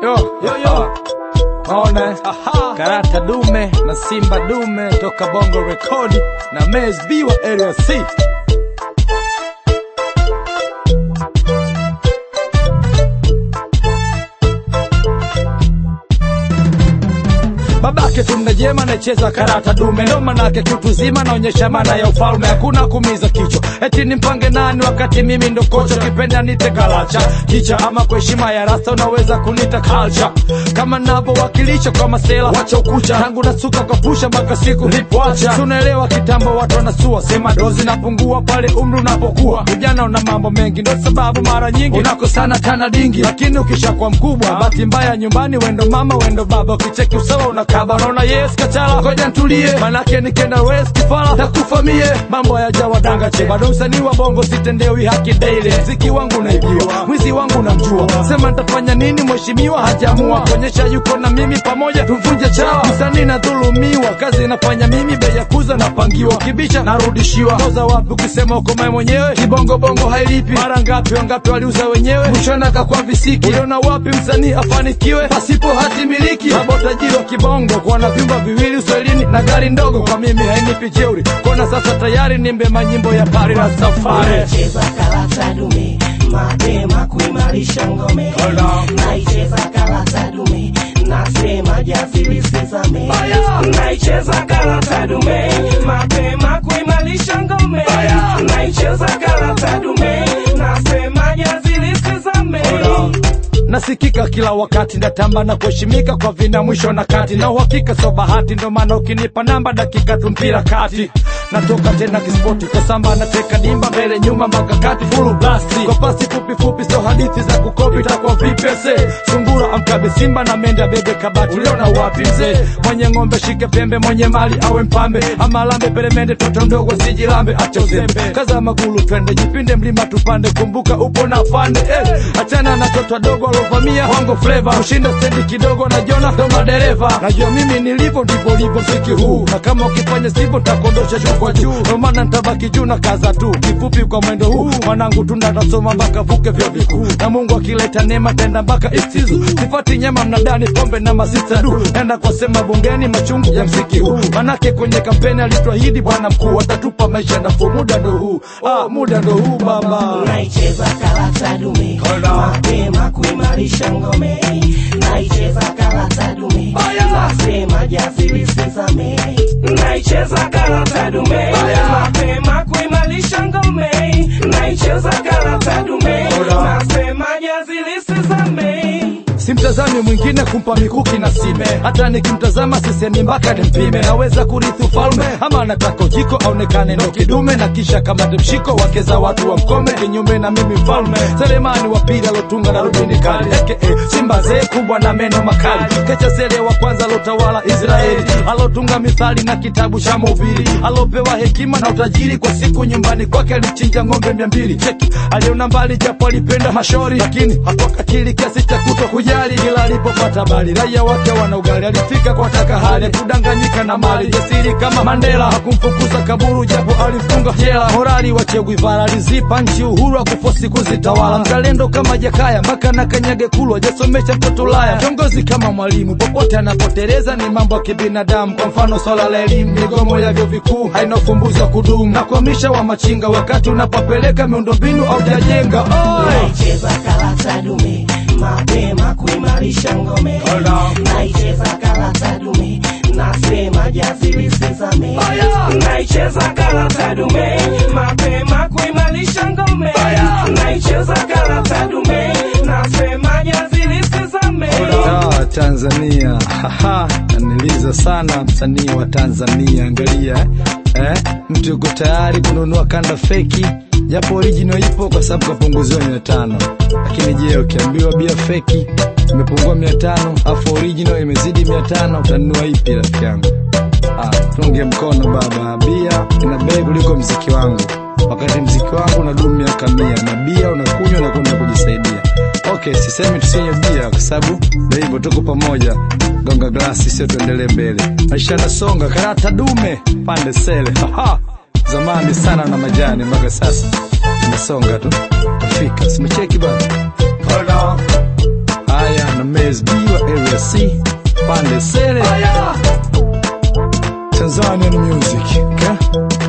Yo, yo, yo. Maona karata dume na simba dume toka bongo rekodi na Mez B wa area C babake tunda jema nacheza karata dume ndo manake kitu zima naonyesha maana ya ufalme hakuna kumiza kichwa eti nimpange nani wakati mimi ndo kocha kipenda nite kalacha kicha ama kwa heshima ya rasta unaweza kunita culture kama navyowakilisha kwa masela wacha ukucha tangu nasuka kwa pusha mpaka siku lipoacha tunaelewa kitambo watu wanasua sema dozi napungua pale umri unapokuwa vijana una mambo mengi ndo sababu mara nyingi unakosana tana dingi lakini ukishakuwa mkubwa bahati mbaya nyumbani wendo mama wendo baba ukicheki usawa unakaba unaona yes kachala ngoja ntulie manake nikenda west kifala takufamie mambo yajawadanga che bado msanii wa bongo sitendewi haki daily mziki wangu naibiwa mwizi wangu namjua sema nitafanya nini mheshimiwa hajaamua kuonyesha yuko na mimi pamoja tuvunje chawa msanii nadhulumiwa kazi inafanya mimi bei ya kuza napangiwa kibisha narudishiwa koza wapi ukisema ukomae mwenyewe kibongobongo hailipi mara ngapi wangapi waliuza wenyewe mshona kakwa visiki uliona wapi msanii afanikiwe pasipo hati miliki babo tajiri wa kibongo kuwa na vyumba viwili uswahilini na gari ndogo kwa mimi hainipi jeuri kona sasa tayari nimbe manyimbo ya pari na safari Cheza karata dume mapema kuimarisha ngome naicheza karata dume nasema jasiri sizame naicheza karata dume mapema kuimarisha ngome naicheza karata dume nasema jasiri sizame nasikika kila wakati ndatamba na kuheshimika kwa vina mwisho na kati na uhakika so bahati ndo maana ukinipa namba dakika tu mpira kati natoka tena kispoti kwa samba nateka dimba mbele nyuma mpaka kati fulu blasti kwa pasi fupi fupi so hadithi za kukopi takwa vipese sungura amkabe simba na menda bebe kabati uliona wapi mzee mwenye ng'ombe shike pembe mwenye mali awe mpambe ama lambe peremende toto ndogo sijilambe acha uzembe kaza magulu twende jipinde mlima tupande kumbuka upo na fande eh. achana na toto dogo alovamia wango fleva kushinda stendi kidogo na jona ndo madereva najua mimi nilivyo ndivyo livyo mziki huu na kama ukifanya sivyo takondosha juu kwa juu ndo maana ntabaki juu na kaza tu kifupi kwa mwendo huu mwanangu tunatasoma mpaka vuke vyo vikuu na mungu akileta neema tenda mpaka istizu sifati nyama mnadani pombe na masista du enda kwa sema bungeni machungu ya mziki huu manake kwenye kampeni alituahidi bwana mkuu atatupa maisha nafuu muda ndo huu ah, muda ndo huu baba naicheza karata dume mapema kuimarisha ngome naicheza karata dume nasema jasiri sizame naicheza karata dume mapema kuimarisha ngome naicheza karata dume nasema jasiri sizame simtazami mwingine kumpa mikuki na sime hata nikimtazama sisemi mpaka nimpime naweza kurithi ufalme ama nataka ujiko aonekane ndo kidume na kisha kama mshiko wake za watu wa mkome kinyume na mimi mfalme selemani wa pili alotunga na rubini kali aka simba zee kubwa na meno makali kecha sele wa kwanza alotawala israeli alotunga mithali na kitabu cha mhubiri alopewa hekima na utajiri kwa siku nyumbani kwake alichinja ng'ombe mia mbili cheki aliona mbali japo alipenda mashori lakini hakuakatili kiasi cha kuto kujali ila alipopata bali raia wake wana ugali alifika kwa taka hali kudanganyika na mali jasiri kama mandela hakumfukuza kaburu japo alifunga jela morali wa Che Guevara alizipa nchi uhuru wa kufosi kuzitawala mzalendo kama jakaya mpaka na kanyage kulwa jasomesha mtoto laya kiongozi kama mwalimu popote anapoteleza ni mambo ya kibinadamu kwa mfano swala la elimu migomo ya vyuo vikuu haina ufumbuzi wa kudumu na kuhamisha wa machinga wakati unapopeleka miundombinu au jajenga naicheza karata dume mapema kuimarisha ngome naicheza karata dume nasema jasiri sizame naicheza karata dume mapema kuimarisha ngome naicheza karata dume nasema jasiri sizame Ah, Tanzania haha, naniliza sana msanii wa Tanzania. Angalia eh, mtu yuko tayari kununua kanda feki, japo original ipo kwa sababu kapunguziwa mia tano. Lakini je, ukiambiwa bia feki imepungua mia tano afu original imezidi mia tano utanunua ipi rafiki yangu? Ah, tunge mkono baba, bia ina bei kuliko mziki wangu, wakati mziki wangu unadumu miaka mia na bia unakunywa na kwenda kujisaidia. Okay, sisemi tusinywe bia kwa sababu ndio hivyo, tuko pamoja. Gonga glasi, sio tuendelee mbele. Maisha yanasonga, karata dume pande sele. Haha, zamani sana na majani, mpaka sasa inasonga tu. Afrika simecheki bana. Haya na meli Always be wa area C pande sele Aya. Tanzanian music okay?